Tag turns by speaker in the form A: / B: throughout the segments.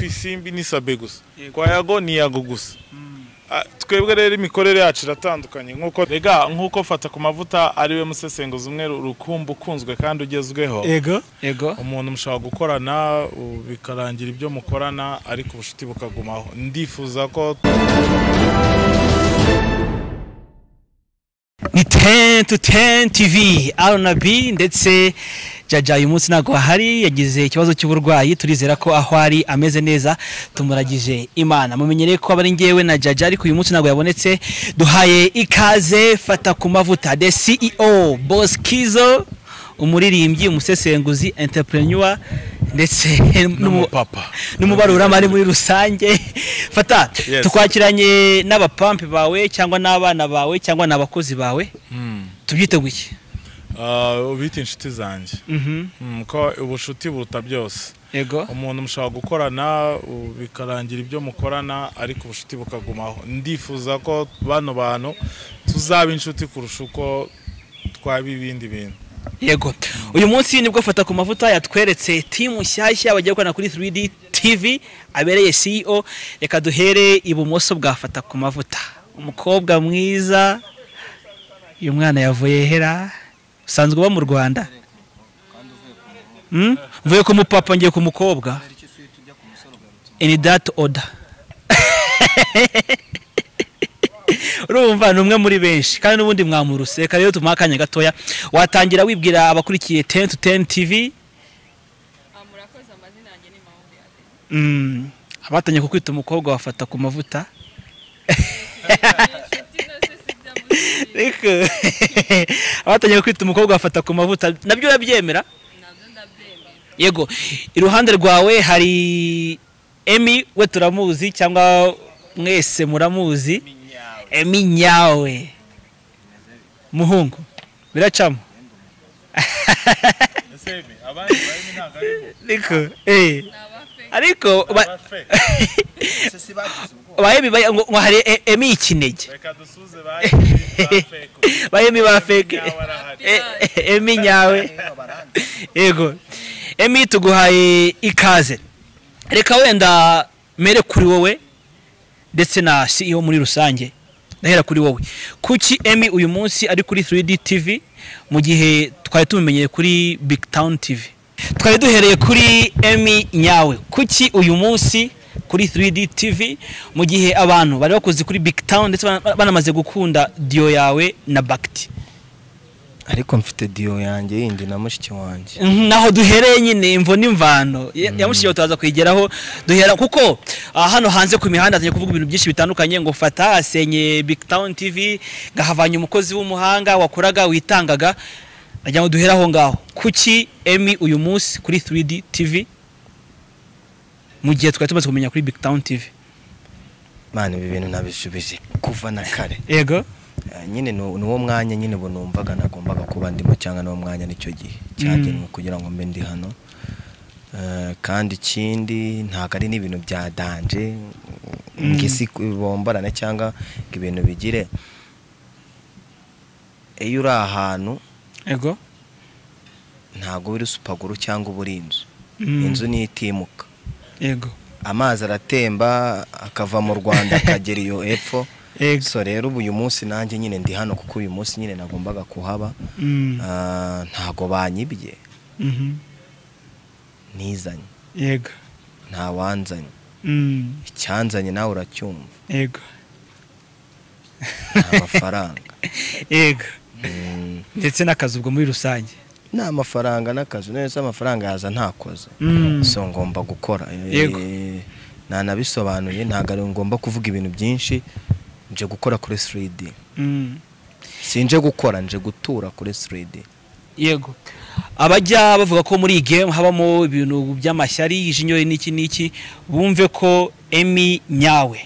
A: isimbi n'isabe gusa kwa yago ni yago gusa twebwe rero imikorere yacu iratandukanye nk'uko rega nk'uko fata ku mavuta ariwe musesenguzi umwe rukumbu ukunzwe kandi ugezweho
B: Ego. Ego.
A: umuntu mushobora gukorana u- bikarangira ibyo mukorana ariko ubucuti bukagumaho ndifuza ko
B: ni ten to ten tv aranabi ndetse jaja uyu munsi ntabwo ahari yagize ikibazo cy'uburwayi turizera ko aho ari ameze neza tumuragije imana mumenyereye ko aba ari ngewe na jaja ariko uyu munsi ntabwo yabonetse duhaye ikaze fata ku mavuta the ceo boss kizo umuririmbyi umusesenguzi entrepreneur ndetse n'umu-
A: papa
B: n'umubaruramari muri rusange fata
A: Yes.
B: tukwakiranye n'abapampe bawe cyangwa n'abana bawe cyangwa n'abakozi bawe tubyite guke
A: ubita inshuti zanjye Mm, ko ubucuti buruta byose
B: yego
A: umuntu mushobora gukorana u- bikarangira ibyo mukorana ariko ubucuti bukagumaho ndifuza ko bano bantu tuzaba inshuti kurusha uko twaba ibindi bintu
B: yego uyu munsi nibwo fata ku mavuta yatweretse timu nshyashya bagiye gukorana kuri 3D TV abereye CEO reka duhere ibumoso bwa fata ku mavuta umukobwa mwiza uyu mwana yavuye hera usanzwe uba mu Rwanda Mm? mvuye ku mupapa ngiye ku mukobwa in that order urumva ni umwe muri benshi kandi n'ubundi mwamuruse reka rero tumuhe akanya gatoya watangira wibwira abakurikiye ten to ten tv
C: murakoze amazina yanjye ni mahombe
B: Mm, abatangiye kukwita umukobwa bafata ku mavuta Ariko, abatangiye kukwita umukobwa bafata ku mavuta nabyo urabyemera
C: nabyo ndabyemera
B: yego iruhande rwawe hari emi we turamuzi cyangwa mwese muramuzi emi nyawe muhungu biracamo ariko eh ariko ba- ba emi ba- ngo ngo hari e- emi ikinege ba emi ba feke Eh, eh, emi nyawe yego emi tuguhaye ikaze reka wenda mere kuri wowe ndetse na ceo muri rusange ndahera kuri wowe kuki emi uyu munsi ari kuri 3d tv mu gihe twari tubimenyeye kuri big town tv twari duhereye kuri emi nyawe kuki uyu munsi kuri 3d tv mu gihe abantu bari bakoze kuri big town ndetse bana- banamaze gukunda diyo yawe na bakiti
D: ariko mfite diyo yanjye yindi na mushiki wanjye
B: naho duhereye nyine imvo n'imvano Ya- yamushyiriyeho turaza kuyigeraho duhera kuko ah, hano hanze ku mihanda hatangiye kuvuga ibintu byinshi bitandukanye ngo fata asenye big town tv gahavanye umukozi w'umuhanga wakoraga witangaga nagira ngo duhere aho ngaho kuki emi uyu munsi kuri 3d tv mu gihe twari tumaze kumenya kuri big town tv
D: mwana ibi bintu nabisubije kuva na kare
B: yego
D: Eh, nyine ni uwo mwanya nyine ubu numvaga nagombaga kuba ndimo cyangwa n'uwo mwanya nicyo gihe cyagenwe kugira ngo mbe ndi hano Eh, kandi ikindi ntabwo ari n'ibintu bya danje ngo isi bombarane cyangwa ngo ibintu bigire iyo uri ahantu
B: yego
D: ntabwo uba uri supaguru cyangwa uba uri inzu
B: Mm.
D: inzu ni itimuka
B: yego
D: amazi aratemba akava mu rwanda akagera iyo epfo
B: Yego.
D: so rero ubu uyu munsi nanjye nyine ndi hano kuko uyu munsi nyine nagombaga kuhaba
B: Mm.
D: Ah, ntago banyibye
B: Mhm.
D: ntizanye
B: yego
D: ntawanzanye
B: Mm.
D: icyanzanye nawe uracyumva
B: yego
D: ni amafaranga
B: yego
D: Mm,
B: ndetse n'akazi ubwo muri rusange
D: ni amafaranga n'akazi neza amafaranga yaza ntakoze
B: Mm.
D: so ngomba gukora Eh,
B: Yego.
D: nanabisobanuye ntabwo ari ngomba kuvuga ibintu byinshi nje gukora kuri 3D
B: Mm.
D: sinje gukora nje gutura kuri 3D
B: yego abajya bavuga ko muri iyi game habamo ibintu by'amashyari ijinyori n'iki n'iki bumve ko emi nyawe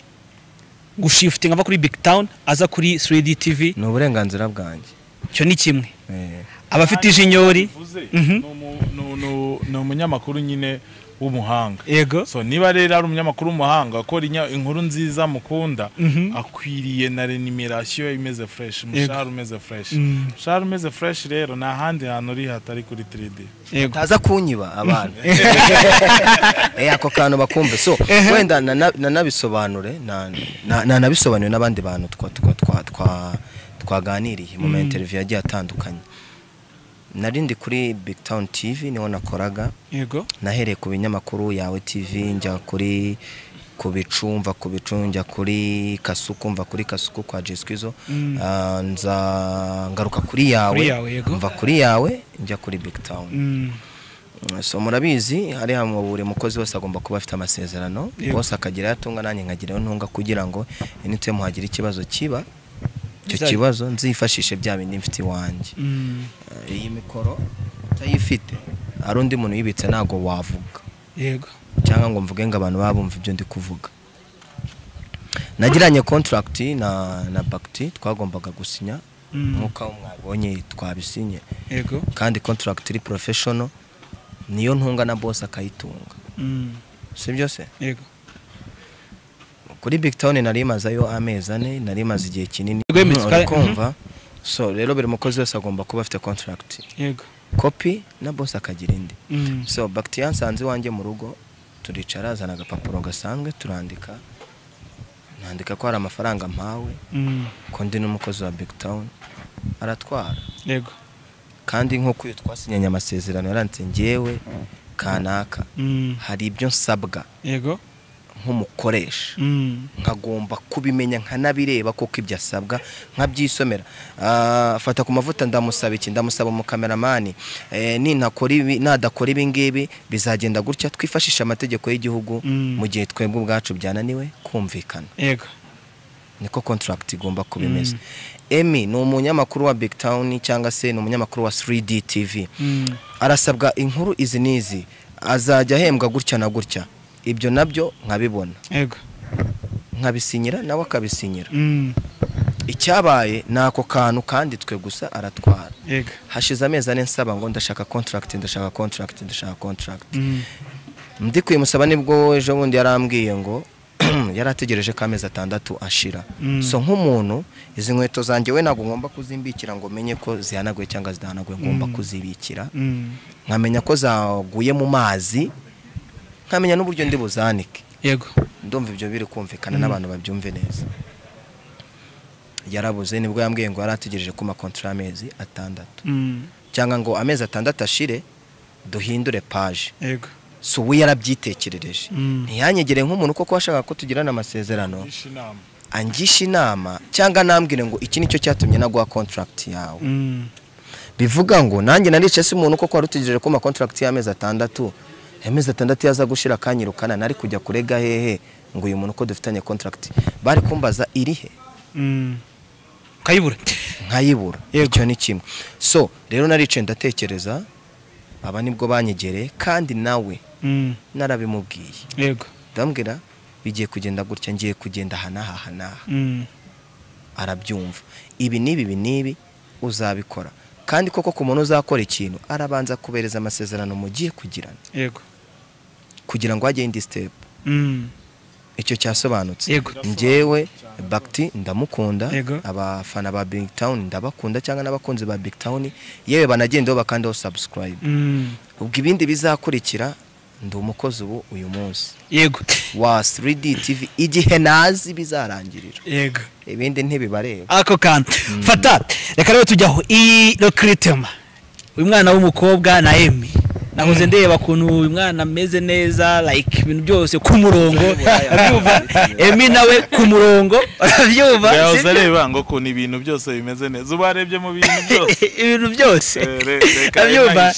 B: gushifutinga ava kuri big town aza kuri 3d tv
D: ni uburenganzira bwanjye
B: cyo ni kimwe
D: Eh,
B: abafite ijinyori
A: Bivuze,
B: Mhm.
A: ni umu- ni- ni- ni umunyamakuru nyine w'umuhanga
B: yego
A: so niba rero ari umunyamakuru w'umuhanga akora inya- inkuru nziza mukunda
B: Mhm.
A: akwiriye na renumeration imeze fresh umushahara umeze fresh
B: Mm.
A: umushahara umeze fresh rero nta handi hantu uri hatari kuri 3D
B: yego
D: taza kunyiba abantu Eh, ako kantu bakumve so wenda nana- nanabisobanure na- na- nanabisobanure n'abandi bantu twa- twa- twa- twa- twaganiriye mu ma interview yagiye atandukanye nari ndi kuri big town tv niho nakoraga
B: yego
D: nahereye ku binyamakuru yawe tv njya kuri ku bicu mva ku bicu njya kuri kasuku mva kuri kasuku kwa jesikwizo nza ngaruka kuri yawe
B: Kuri yawe, yego.
D: mva kuri yawe njya kuri big town
B: Mm.
D: so murabizi hariya mu buri mukozi wese agomba kuba afite amasezerano
B: Yego.
D: bose akageraho atunga nanjye nkageraho ntunga kugira ngo nituyemo hagira ikibazo kiba icyo
B: Bizajya-
D: kibazo nzifashishe bya bindi mfite iwanjye
B: Mm.
D: Eh, iyi mikoro utayifite hari undi muntu uyibitse ntabwo wavuga
B: yego
D: cyangwa ngo mvuge ngo abantu baba bumva ibyo ndi kuvuga nagiranye contract na na Bakti twagombaga gusinya
B: Mm.
D: nk'uko aho mwabonye twabisinye
B: yego
D: kandi contract iri professional niyo ntunga na boss akayitunga
B: Mm.
D: si byose
B: yego
D: kuri big town nari imazeyo amezi ane nari imaze igihe kinini
B: Yego, Mr. Kare-
D: Uri kumva so rero buri mukozi wese agomba kuba afite contract
B: yego
D: copy na boss akagira indi
B: Mm.
D: so bakiti yansanze iwanjye mu rugo turicara azana agapapuro gasanzwe turandika nandika ko hari amafaranga mpawe
B: Mm.
D: ko ndi n'umukozi wa big town aratwara
B: yego
D: kandi nk'uko uyu twasinyanye amasezerano yaranditse ngewe kanaka
B: Mm.
D: hari ibyo nsabwa
B: yego
D: nk'umukoresha
B: Mm.
D: nkagomba kubimenya nkanabireba kuko ibyo asabwa nkabyisomera Ah, fata ku mavuta ndamusaba iki ndamusaba umukameramani Eh, ninakora ibi nadakora ibi ngibi bizagenda gutya twifashisha amategeko y'igihugu
B: Mm.
D: mu gihe twebwe ubwacu byananiwe kumvikana
B: yego
D: niko contract igomba kuba imeze emi ni umunyamakuru wa big town cyangwa se ni umunyamakuru wa 3d tv
B: Mm.
D: arasabwa inkuru izi n'izi azajya ahembwa gutya na gutya ibyo nabyo nkabibona
B: yego
D: nkabisinyira nawe akabisinyira
B: Mm.
D: icyabaye ni ako kantu kanditswe gusa aratwara
B: yego
D: hashize amezi ane nsaba ngo ndashaka contract ndashaka contract ndashaka contract
B: Mm.
D: ndi kuyimusaba nibwo ejo bundi yarambwiye ngo yari ategereje ko amezi atandatu ashira
B: Mm.
D: so nk'umuntu izi nkweto zanjye we ntabwo ngomba kuzimbikira ngo menye ko zihanaguye cyangwa zidahanaguye ngomba kuzibikira
B: Mm.
D: nkamenya ko zaguye mu mazi nkamenya n'uburyo ndi buzanike
B: yego
D: ndumva ibyo biri kumvikana n'abantu babyumve neza yarabuze nibwo yambwiye ngo yari ategereje ko amakontra y'amezi atandatu
B: Mm.
D: cyangwa ngo amezi atandatu ashire duhindure paje
B: yego
D: si ubu yarabyitekerereje
B: Mm.
D: ntiyanyegere nk'umuntu kuko washakaga ko tugirana amasezerano
A: Ishi inama
D: angisha inama cyangwa nambwire ngo iki nicyo cyatumye naguha contract yawe
B: Mm.
D: bivuga ngo nanjye narice si umuntu kuko wari utegereje ko amakontragiti y'amezi atandatu amezi atandatu yaza gushira akanyirukana nari kujya kurega hehe ngo uyu muntu ko dufitanye kontragiti bari kumbaza irihe
B: Mm. kayibura
D: nkayibura
B: Yego.
D: icyo ni kimwe so rero narice ndatekereza aba nibwo banyegereye kandi nawe
B: Mm.
D: narabimubwiye
B: yego
D: ndambwira bigiye kugenda gutya ngiye kugenda aha n'aha aha n'aha
B: Mm.
D: arabyumva ibi n'ibi ibi n'ibi uzabikora kandi koko ku muntu uzakora ikintu arabanza kubereza amasezerano mugiye kugirana
B: yego
D: kugira ngo hajye indi step
B: Mm.
D: icyo cyasobanutse
B: Yego.
D: njyewe bakiti ndamukunda
B: Yego.
D: abafana ba big town ndabakunda cyangwa n'abakunzi ba big town yewe banagenda bakandaho subscribe
B: Mm.
D: ubwo ibindi bizakurikira ndi umukozi ubu uyu munsi
B: yego
D: wa 3D TV igihe nazi bizarangirira
B: yego
D: ibindi ntibibareba
B: ako kantu fata reka rero tujyaho iyi rokiritema uyu mwana w'umukobwa na emi nahoze ndeba ukuntu uyu mwana ameze neza like ibintu byose ku murongo urabyumva emi nawe ku murongo urabyumva
A: yahoze
B: sibyo?
A: areba ngo ukuntu ibintu byose bimeze neza uba warebye mu bintu byose
B: ibintu byose
A: Eh, re- reka
B: urabyumva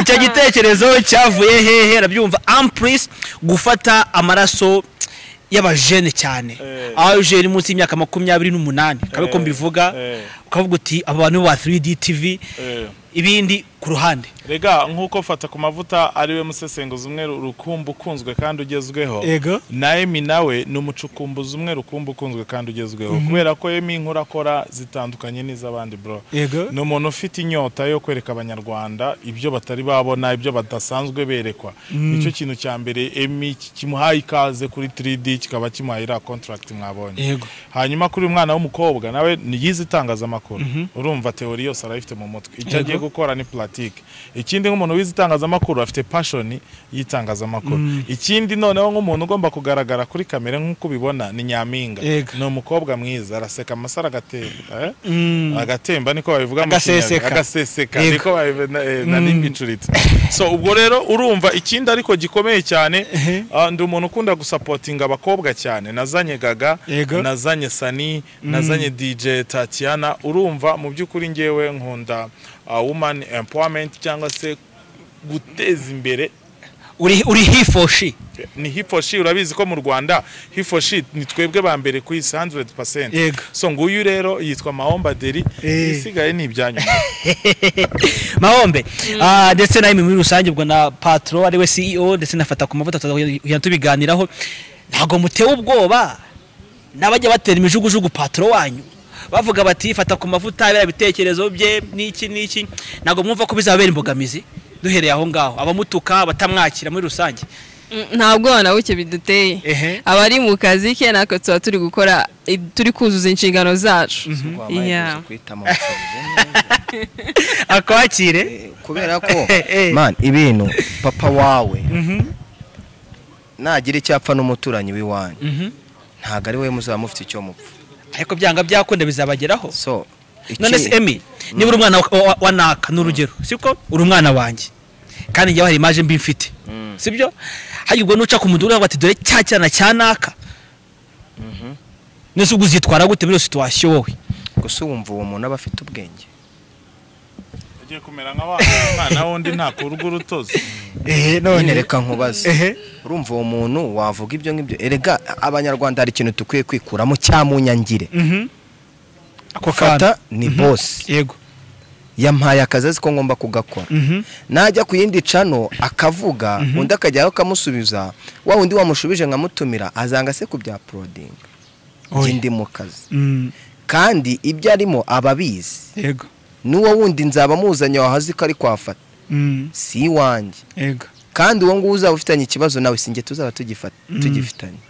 B: icyo gitekerezo cyavuye hehe urabyumva ampurisi gufata amaraso y'abajene cyane
A: Eh.
B: abajene munsi y'imyaka makumyabiri n'umunani kabe ko
A: Eh,
B: mbivuga
A: eh.
B: ukavuga uti aba bantu ba 3D TV
A: Eh.
B: ibindi ku ruhande
A: rega nk'uko fata ku mavuta ariwe musesenguza umwe rukumbu ukunzwe kandi ugezweho
B: yego
A: na emi nawe ni umucukumbuzi umwe rukumbu ukunzwe kandi ugezweho kubera ko emi inkuru akora zitandukanye n'iz'abandi bro
B: yego
A: ni umuntu ufite inyota yo kwereka abanyarwanda ibyo batari babona ibyo badasanzwe berekwa nicyo kintu cya mbere emi ki- kimuhaye ikaze kuri 3D kikaba kimuhaye iriya contract mwabonye
B: yego
A: hanyuma kuri uyu mwana w'umukobwa nawe ni yize itangazamakuru
B: Mhm.
A: urumva teori yose arayifite mu mutwe icyo
B: Yego.
A: agiye gukora ni pulatike ikindi nk'umuntu wize itangazamakuru afite pashoni y'itangazamakuru
B: Mm.
A: ikindi noneho nk'umuntu ugomba kugaragara kuri kamera nk'uko ubibona ni nyampinga
B: Yego.
A: ni umukobwa mwiza araseka amasaro agatera eh?
B: Mm.
A: agatemba niko babivuga mu
B: Agaseseka.
A: Kinyarwanda. agaseseka
B: Yego.
A: niko babivuga eh,
B: Mm.
A: nari mbicuritse so ubwo rero urumva ikindi ariko gikomeye cyane
B: Ehe.
A: ah, ndi umuntu ukunda gusapotinga abakobwa cyane nazanye gaga
B: Yego.
A: nazanye sani nazanye dj tatiana urumva mu by'ukuri ngewe nkunda ah, woman empowerment cyangwa se guteza imbere
B: uri uri hifoshi
A: ni hifoshi urabizi ko mu rwanda hifoshi ni twebwe ba mbere ku isi 100%
B: Yego.
A: so nguyu rero yitwa mahomba deri
B: Eh.
A: isigaye ni ibyanyu
B: mahombe Ah, ndetse nawe muri rusange ubwo na patro ariwe ceo ndetse nafata ku mavuta tuzajya tubiganiraho ntabwo mutewe ubwoba n'abajya batera imijugujugu patro wanyu bavuga bati fata ku mavuta biriya bitekerezo bye n'iki n'iki ntabwo mwumva ko bizabera imbogamizi duhereye aho ngaho abamutuka batamwakira muri rusange
C: nta bwoba na buke biduteye
B: ehe
C: abari mu kazi ke natwe tuba turi gukora turi kuzuza inshingano zacu
D: wabaye guhitamo musubije neza
B: akwakire
D: kubera ko
B: Eh, eh.
D: man ibintu papa wawe
B: Mhm,
D: nagira icyapfa n'umuturanyi w'iwanyu
B: mhm.
D: ntabwo ari we muzaba mufite icyo mupfa
B: ariko byanga byakunda bizabageraho
D: so iki-
B: none se emi niba uri umwana wa- wa- wa naka ni urugero siko uri umwana wanjye kandi njyewe hari imaje mbi mfite
D: Mm.
B: sibyo hari ubwo nuca ku mudugudu ati dore cya cyana cya naka
D: Mhm.
B: nese ubwo uzitwara gute muri iyo situwasiyo wowe
D: gusa wumva uwo muntu aba afite ubwenge
A: ugiye kumera nka wa mwana wundi ntakurwa urutozi
D: nyine reka nkubaze
B: ehe
D: urumva uwo muntu wavuga ibyo ngibyo erega abanyarwanda hari ikintu dukwiye kwikuramo cyamunyangire
B: Mhm. ako
D: fata
B: kana
D: ni bosi
B: yego
D: yampaye akazi azi ko ngomba kugakora
B: Mhm.
D: najya ku yindi cano akavuga undi akajyaho akamusubiza wa wundi wamushubije nkamutumira azanga se ku bya porodingi
B: Oya.
D: njye ndi mu kazi
B: Mm,
D: kandi ibyo arimo aba abizi
B: yego
D: n'uwo wundi nzaba muzanye wahazi ko ari kwafata
B: Mm,
D: si iwanjye
B: yego
D: kandi uwo nguwo uzaba ufitanye ikibazo nawe sinjye tuzaba tugifa- tugifitanye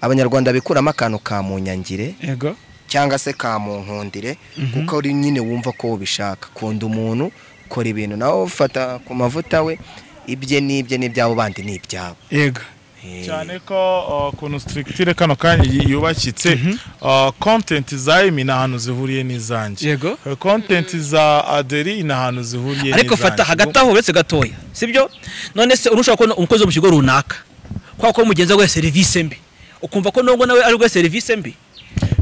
D: abanyarwanda bikuramo akantu ka munyangire
B: yego
D: cyangwa se ka munkundire kuko uri nyine wumva ko ubishaka kunda umuntu kora ibintu nawe ufata ku mavuta we ibye n'ibye n'ibyabo bandi ni ibyabo
B: yego
D: Eh,
A: cyane ko uh, kuntu strictire kano kanya y- yubakitse uh, content za Emi ni ahantu zihuriye n'izanjye
B: yego
A: Uh, content za Aderi ni ahantu zihuriye
B: ariko fata hagati aho uretse gatoya sibyo none se urushobora kubona umukozi wo mu kigo runaka kubera ko mugenzi we guha serivisi mbi ukumva ko nubwo nawe ari guha serivisi mbi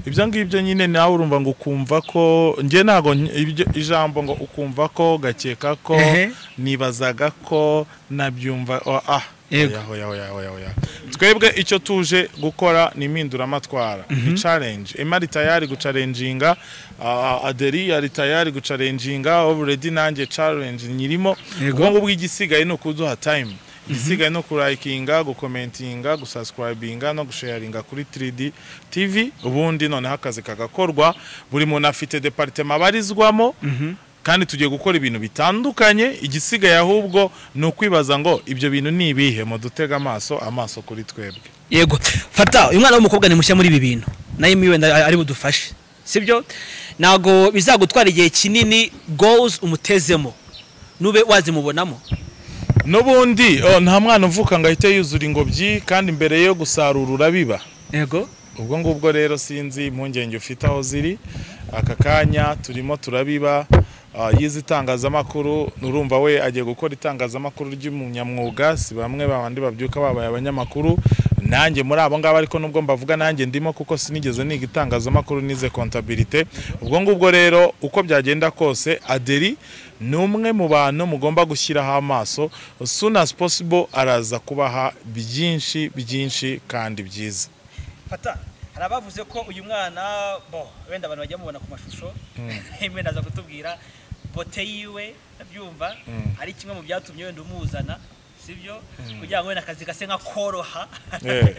A: ibyo ngibyo nyine nawe urumva ngo ukumva ko njye ntabwo nk- ibyo ijambo ngo ukumva ko gakeka ko
B: Ehe.
A: nibazaga ko nabyumva oh, ah
B: Yego.
A: oya, oya, oya, oya, oya. twebwe icyo tuje gukora ni impinduramatwara ni challenge ema ari tayari gucarenjinga ah, aderi ari tayari gucarenjinga already nanjye challenge nyirimo
B: Yego.
A: ubwo ngubwo igisigaye ni ukuduha time igisigaye no kurayikinga gukomentinga gusascribinga no gusharinga kuri 3D TV ubundi noneho akazi kagakorwa buri muntu afite departema abarizwamo kandi tugiye gukora ibintu bitandukanye igisigaye ahubwo ni ukwibaza ngo ibyo bintu ni ibihe mu dutega amaso amaso kuri twebwe
B: yego fata uyu mwana w'umukobwa ni mushya muri ibi bintu nayo mi wenda ari budufashe sibyo ntabwo bizagutwara igihe kinini goals umutezemo nube wazimubonamo
A: n'ubundi oh, nta mwana uvuka ngo ahite yuzura ingobyi kandi mbere yo gusarura urabiba
B: yego
A: ubwo ngubwo rero sinzi impungenge ufite aho ziri aka kanya turimo turabiba ah, yize itangazamakuru urumva we agiye gukora itangazamakuru ry'umunyamwuga si bamwe bandi babyuka babaye abanyamakuru nanjye muri abo ngabo ariko nubwo mbavuga nanjye ndimo kuko sinigeze niga itangazamakuru nize kontabilite ubwo ngubwo rero uko byagenda kose aderi ni umwe mu bantu mugomba gushyiraho amaso soon as possible araza kubaha byinshi byinshi kandi byiza
B: fata hari abavuze ko uyu mwana bo wenda abantu bajya mubona ku mashusho wenda aza kutubwira bote yiwe ndabyumva hari kimwe mu byatumye wenda umuzana sibyo kugira ngo wenda akazi gase nka koroha
A: Eh.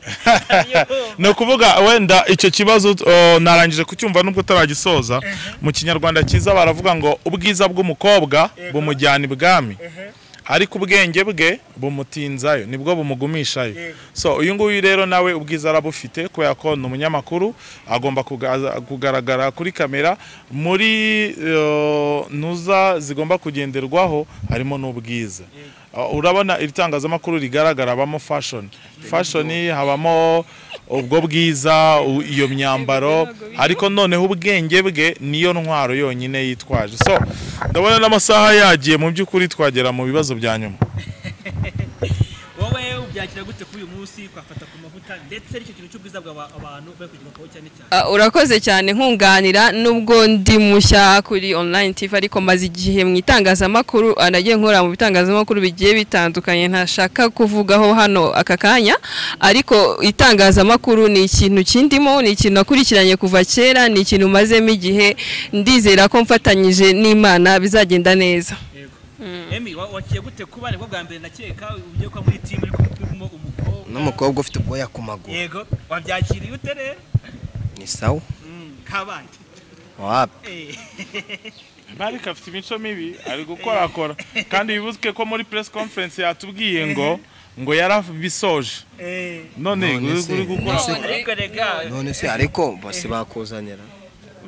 A: ni ukuvuga wenda icyo kibazo oh, narangije kucyumva nubwo utaragisoza mu kinyarwanda cyiza baravuga ngo ubwiza bw'umukobwa bumujyana ibwami ariko ubwenge bwe bumutinzayo nibwo bumugumishayo so uyu nguyu rero nawe ubwiza arabufite kubera ko ni umunyamakuru agomba kugaza- kugaragara kuri kamera muri eh, ntuza zigomba kugenderwaho harimo n'ubwiza Uh, urabona iri tangazamakuru rigaragara habamo fashion fashion habamo ubwo bwiza u- iyo myambaro ariko noneho ubwenge bwe niyo ntwaro yonyine yitwaje so ndabona n'amasaha yagiye mu by'ukuri twagera mu bibazo bya nyuma
B: wowe ubyakira gute kuri uyu munsi kwafata ku mavuta ndetse n'icyo kintu cy'ubwiza bw'aba- abantu bari kugirukaho cyane cyane
C: Ah, urakoze cyane nkunganira nubwo ndi mushya kuri online tv ariko maze igihe mu itangazamakuru ah, nagiye nkora mu bitangazamakuru bigiye bitandukanye ntashaka kuvugaho hano aka kanya ariko itangazamakuru ni ikintu kindimo ni ikintu nakurikiranye kuva kera ni ikintu mazemo igihe ndizera ko mfatanyije n'imana bizagenda neza
B: yego emi wa- wakiye gute kuba nibwo bwa mbere nakeka ugiye kuba muri timu ariko urimo umukobwa
D: n'umukobwa ufite ubwoya ku maguru
B: yego wabyakiriye ute rero
D: ni sawa
B: Mm, kabandi
D: wapi
B: Eh.
A: marike afite imico mibi ari gukorakora kandi wibuke ko muri press conference yatubwiye ngo ngo yarabisoje
B: Eh.
A: none
D: None se-
A: uri gukora
B: ariko rega
D: none se ariko bose bakuzanira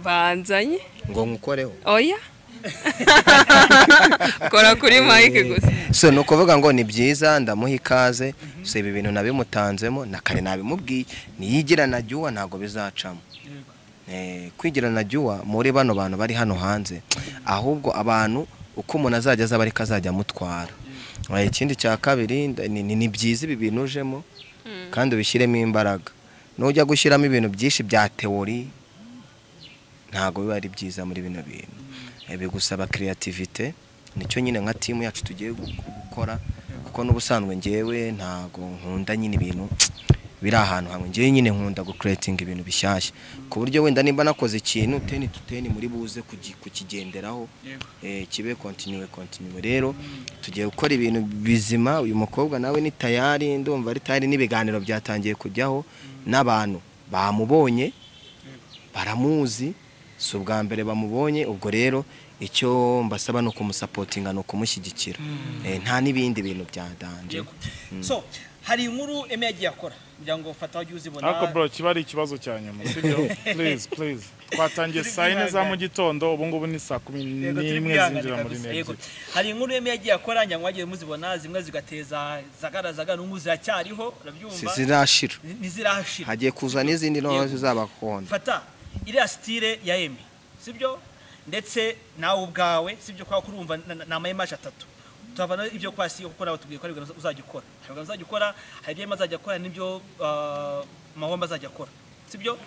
C: banzanye
D: ngo nkukoreho
C: oya kora kuri mike gusa
D: so ni ukuvuga ngo ni byiza ndamuha ikaze so ibi bintu nabimutanzemo na kare nabimubwiye niyigira na jyuwa ntabwo bizacamo Eh, kwigira na jyuwa muri bano bantu bari hano hanze ahubwo abantu uko umuntu azajya aza ariko azajya amutwara Eh, ikindi cya kabiri nda- ni- ni ni byiza ibi bintu ujemo kandi ubishyiremo imbaraga nujya gushyiramo ibintu byinshi bya teori ntabwo biba ari byiza muri bino bintu Eh, bigusaba creativity nicyo nyine nka timu yacu tugiye gu- gukora kuko n'ubusanzwe ngewe ntabwo nkunda nyine ibintu biri ahantu hamwe ngewe nyine nkunda gukuretinga ibintu bishyashya ku buryo wenda nimba nakoze ikintu teni tu teni muri buze kugi- kukigenderaho eh, kibe kontinuwe kontinuwe rero tugiye gukora ibintu bizima uyu mukobwa nawe ni tayari ndumva ari tayari n'ibiganiro byatangiye kujyaho n'abantu bamubonye baramuzi si ubwa mbere bamubonye ubwo rero icyo mbasaba ni ukumusapotinga ni ukumushyigikira Eh, nta n'ibindi bintu bya danje
B: Yego. so hari inkuru eme yagiye akora kugira ngo fata wajye uzibona
A: ariko bro kiba ari ikibazo cya nyuma sibyo please please twatangiye saa yine za mu gitondo ubu ngubu ni saa kumi
B: Yego, turi
A: n'imwe
B: kwihangana
A: zinjira muri
B: kabisa. Yego.
A: n'ebyiri
B: hari inkuru eme yagiye akora nyamara wagiye muzibona zimwe zigateza zagara zagara n'ubu ziracyariho
D: Si-
B: urabyumva
D: zirashira
B: ntizirashira
D: hagiye kuza n'izindi ntoya
B: Yego.
D: zizabakunda
B: fata iriya sitire ya eme sibyo ndetse nawe ubwawe sibyo kwa kurumva na- na- ni amayemaje atatu tuhavana ibyo kwa si kuko nawe tubwiye ko hari ibintu uzajya ukora hari ibintu uzajya ukora hari ibyo eme azajya akora n'ibyo ah, mahomba azajya akora sibyo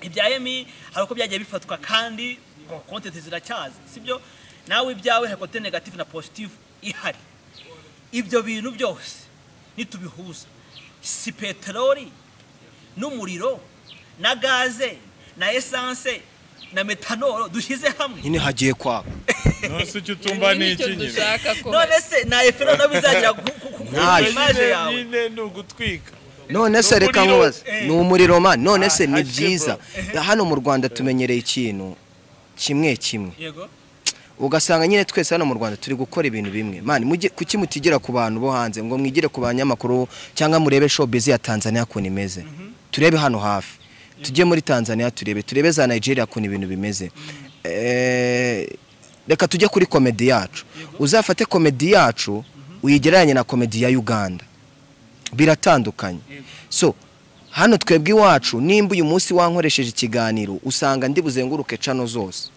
B: ibya emi hari uko byagiye bifatwa kandi ngo kontenti ziracyaza sibyo nawe ibyawe hari kote negative na positive ihari ibyo bintu byose nitubihuza si peteroli n'umuriro na gaze na esanse na metanoro dushyize hamwe
D: nyine hagiye kwaba
A: nonese icyo utumva ni iki nyine
B: none se na efero nawe bizagira ku- ku- ku- ku
D: Ntayo.
B: image yawe
A: nyine ni ugutwika
D: none se reka
A: Umuriro,
D: nkubaze
B: eh.
D: ni umuriro mani none se
A: Ah,
D: ni
A: hakiri
D: byiza hano mu rwanda tumenyereye ikintu kimwe kimwe
B: yego
D: ugasanga nyine twese hano mu rwanda turi gukora ibintu bimwe mani mujye- kuki mutigira ku bantu bo hanze ngo mwigire ku banyamakuru cyangwa murebe showbiz ya tanzania ukuntu imeze turebe hano hafi tujye muri tanzania turebe turebe za nigeria ukuntu ibintu bimeze Eh, reka tujye kuri komedi yacu uzafate komedi yacu uyigereranye na komedi ya uganda biratandukanye so hano twebwe iwacu nimba uyu munsi wankoresheje ikiganiro usanga ndi buzenguruke cano zose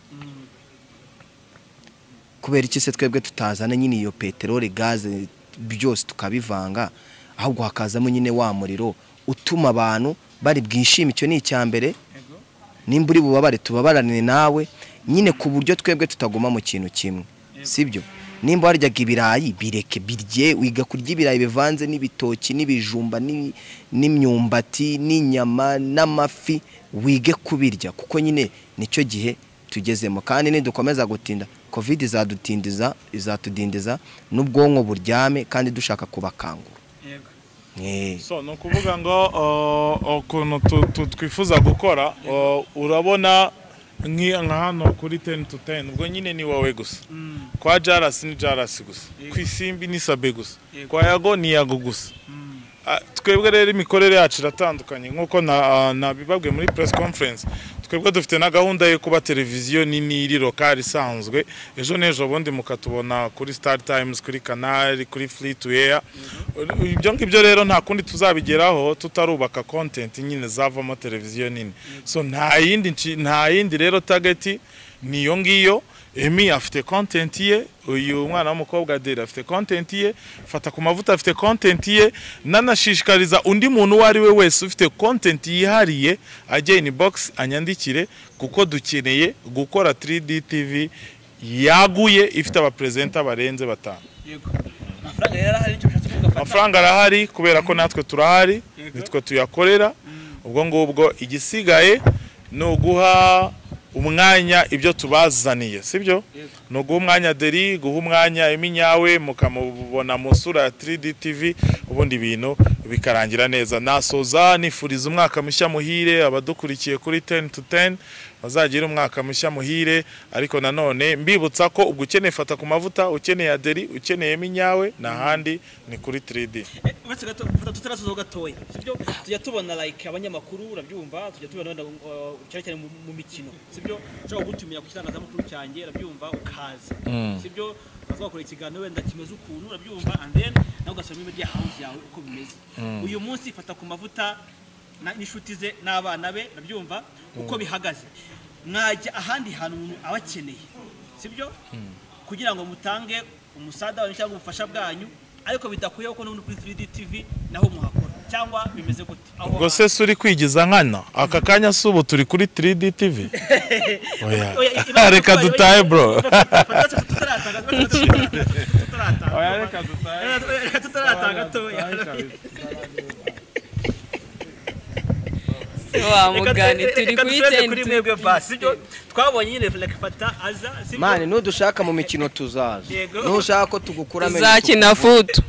D: kubera iki se twebwe tutazana nyine iyo peteroli gaze byose tukabivanga ahubwo hakazamo nyine wa muriro utuma abantu bari bwishime icyo ni icya mbere
B: yego
D: nimba uri bubabare tubabarane nawe nyine ku buryo twebwe tutaguma mu kintu kimwe sibyo nimba waryaga ibirayi bireke birye wiga kurya ibirayi bivanze n'ibitoki n'ibijumba n'i- n'imyumbati n'inyama n'amafi wige kubirya kuko nyine nicyo gihe tugezemo kandi nidukomeza gutinda covid izadutindiza izatudindiza n'ubwonko buryame kandi dushaka kubakangura Eh,
A: so ni ukuvuga ngo uh, ukuntu tu- tu- twifuza gukora uh, urabona nki- nka hano kuri 10 to 10 ubwo nyine ni wowe gusa kwa jarasi ni jarasi gusa ku isimbi ni sabe gusa kwa yago ni yago gusa Ah, twebwe rero imikorere yacu iratandukanye nk'uko na- ah, nabibabwiye muri press conference twebwe dufite na gahunda yo kuba televiziyo nini iri lokali isanzwe ejo n'ejo bundi mukatubona kuri star times kuri canal kuri free to air ibyo ngibyo rero nta kundi tuzabigeraho tutarubaka content nyine zavamo televiziyo nini so nta yindi nshi- nta yindi rero target ni iyo ngiyo Emi afite content ye uyu mwana w'umukobwa Adele afite content ye fata ku mavuta afite content ye nanashishikariza undi muntu uwo ari we wese ufite content yihariye ajye in box anyandikire kuko dukeneye gukora 3D TV yaguye ifite abapresenta barenze batanu
B: amafaranga yari ahari icyo bishatse kuvuga
A: amafaranga arahari kubera ko natwe turahari nitwe tuyakorera ubwo ngubwo igisigaye ni uguha umwanya ibyo tubazaniye sibyo ni uguha umwanya deri guha umwanya iminyawe mukamubona mu sura ya 3D TV ubundi ibintu bikarangira neza nasoza nifuriza umwaka mushya muhire abadukurikiye kuri 10 to 10 bazagira umwaka mushya muhire ariko nanone mbibutsa ko ubwo ukeneye fata ku mavuta ukeneye aderi ukeneye iminyawe n'ahandi ni kuri 3D
B: uretse gato gufata tutarasoza gatoya sibyo tujya tubona like abanyamakuru urabyumva tujya tubona wenda uh, cyane cyane mu mu mikino sibyo ushobora gutumira ku kitangazamakuru cyanjye urabyumva ukaza sibyo tuba twakora ikiganiro wenda kimeze ukuntu urabyumva and then nawe ugasubira muri media house yawe uko bimeze uyu munsi fata ku mavuta na- n'inshuti ze n'abana be urabyumva uko bihagaze mwajya ahandi hantu umuntu aba akeneye sibyo kugira ngo mutange umusada wanyu cyangwa ubufasha bwanyu ariko bidakuyeho ko n'ubundi kuri 3D TV naho muhakora cyangwa bimeze gute aho
A: ubwo se si uri kwigiza nkana aka kanya si ubu turi kuri 3D TV Oya. reka dutahe bro
C: se wa mugani turi kuri tenti
B: twabonye nyine fata aza sibyo?
D: mani nudushaka mu mikino tuzaza
B: Yego.
D: nushaka ko tugukuramo
C: tuzakina futu